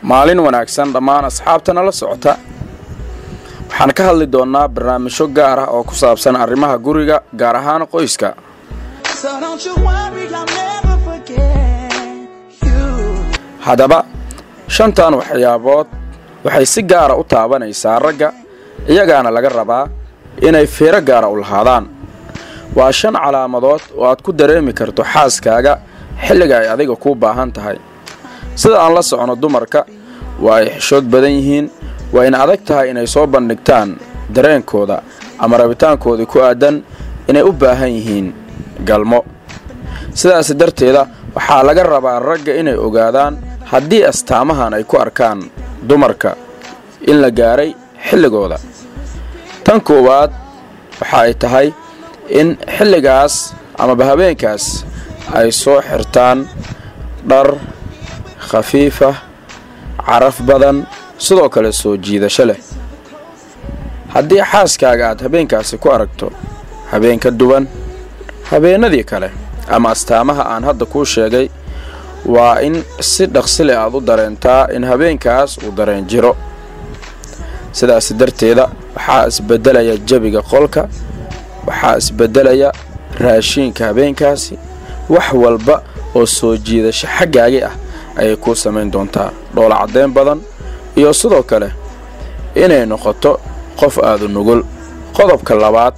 maalin wanaagsan dhammaan asxaabtana la socota waxaan ka hadli doonnaa barnaamijyo gaar ah oo ku saabsan arrimaha guriga gaar ahaan qoyska haddaba shantan waxyaabood waxay si gaara u taabanaysaa ragga iyagaana laga rabaa inay fiiro gaara u lahaadaan waa shan calaamadood oo aad ku dareemi karto xaaskaaga xilliga ay adiga kuu baahan tahay sida aan la socono dumarka waa ay xishood badan yihiin waa ina adag tahay inay soo bandhigtaan dareenkooda ama rabitaankoodii ku aadan inay u baahan yihiin galmo sidaas darteeda waxaa laga rabaa ragga inay ogaadaan haddii astaamahan ay ku arkaan dumarka in la gaaray xilligooda tan koowaad waxa ay tahay in xilligaas amaba habeenkaas ay soo xirtaan dhar khafiifa caraf badan sidoo kale soo jiidasho leh haddii xaaskaaga aad habeenkaasi ku aragto habeen ka duwan habeennadii kale ama astaamaha aan hadda kuu sheegay waa in si dhaqsile aad u dareentaa in habeenkaas uu dareen jiro sidaas darteeda waxaa isbeddelaya jebiga qolka waxaa isbeddelaya raashiinka habeenkaasi wax walba oo soo jiidasho xaggaagii ah ayay kuu samayn doontaa dhoola caddayn badan iyo sidoo kale inay noqoto qof aadu nugul qodobka labaad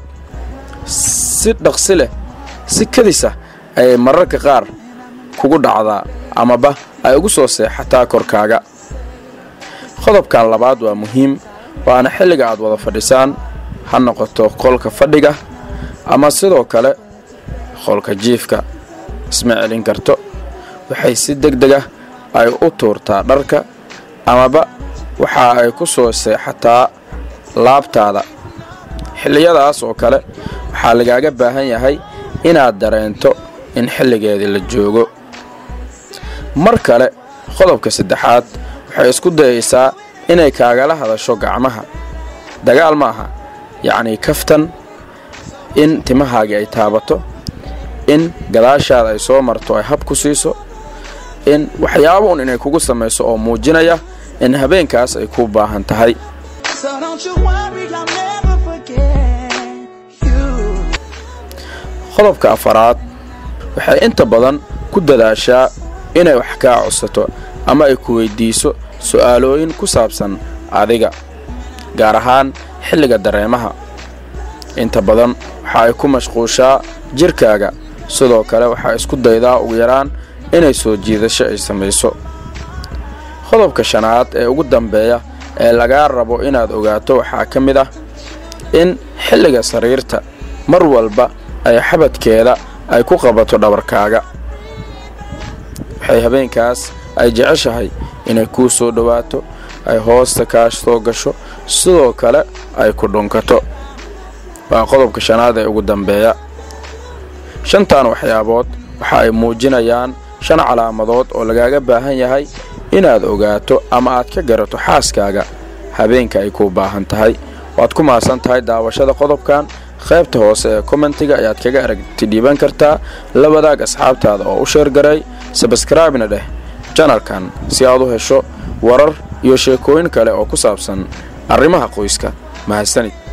si dhaqsi leh si kadisa ayay mararka qaar kugu dhacdaa amaba ay ugu soo seexataa korkaaga qodobkan labaad waa muhiim waana xilliga aad wada fadhisaan ha noqoto qolka fadhiga ama sidoo kale qolka jiifka isma celin karto waxay si deg dega ay u tuurtaa dharka amaba waxa ay ku soo seexataa laabtaada xilliyadaas oo kale waxaa lagaaga baahan yahay inaad dareento in xilligeedii la joogo mar kale qodobka saddexaad waxay isku dayaysaa inay kaagala hadasho gacmaha dagaal ma aha yacnii kaftan in timahaagii ay taabato in gadaashaada ay soo marto ay hab ku siiso in waxyaaba un inay kugu samayso oo muujinaya in habeenkaas ay kuu baahan tahay qodobka afaraad waxay inta badan ku dadaashaa inay wax kaa codsato ama ay ku weyddiiso su'aalooyin ku saabsan adiga gaar ahaan xilliga dareemaha inta badan waxa ay ku mashquushaa jidhkaaga sidoo kale waxaa isku daydaa ugu yaraan inay soo jiidasho ay samayso qodobka shanaad ee ugu dambeeya ee lagaa rabo inaad ogaato waxaa ka mid ah in xilliga sariirta mar walba ay xabadkeeda ay ku qabato dhabarkaaga waxay habeenkaas ay jeceshahay inay kuu soo dhowaato ay hoosta kaa soo gasho sidoo kale ay ku dhunkato waa qodobka shanaad ee ugu dambeeya shantan waxyaabood waxa ay muujinayaan shan calaamadood oo lagaaga baahan yahay inaad ogaato ama aad ka garato xaaskaaga habeenka ay kuu baahan tahay waad ku mahadsan tahay daawashada qodobkan qaybta hoose ee kommentiga ayaad kaga aragti dhiiban kartaa la wadaag asxaabtaada oo u sheergaray sabskraibna dheh janalkan si aad u hesho warar iyo sheekooyin kale oo ku saabsan arrimaha qoyska mahadsanid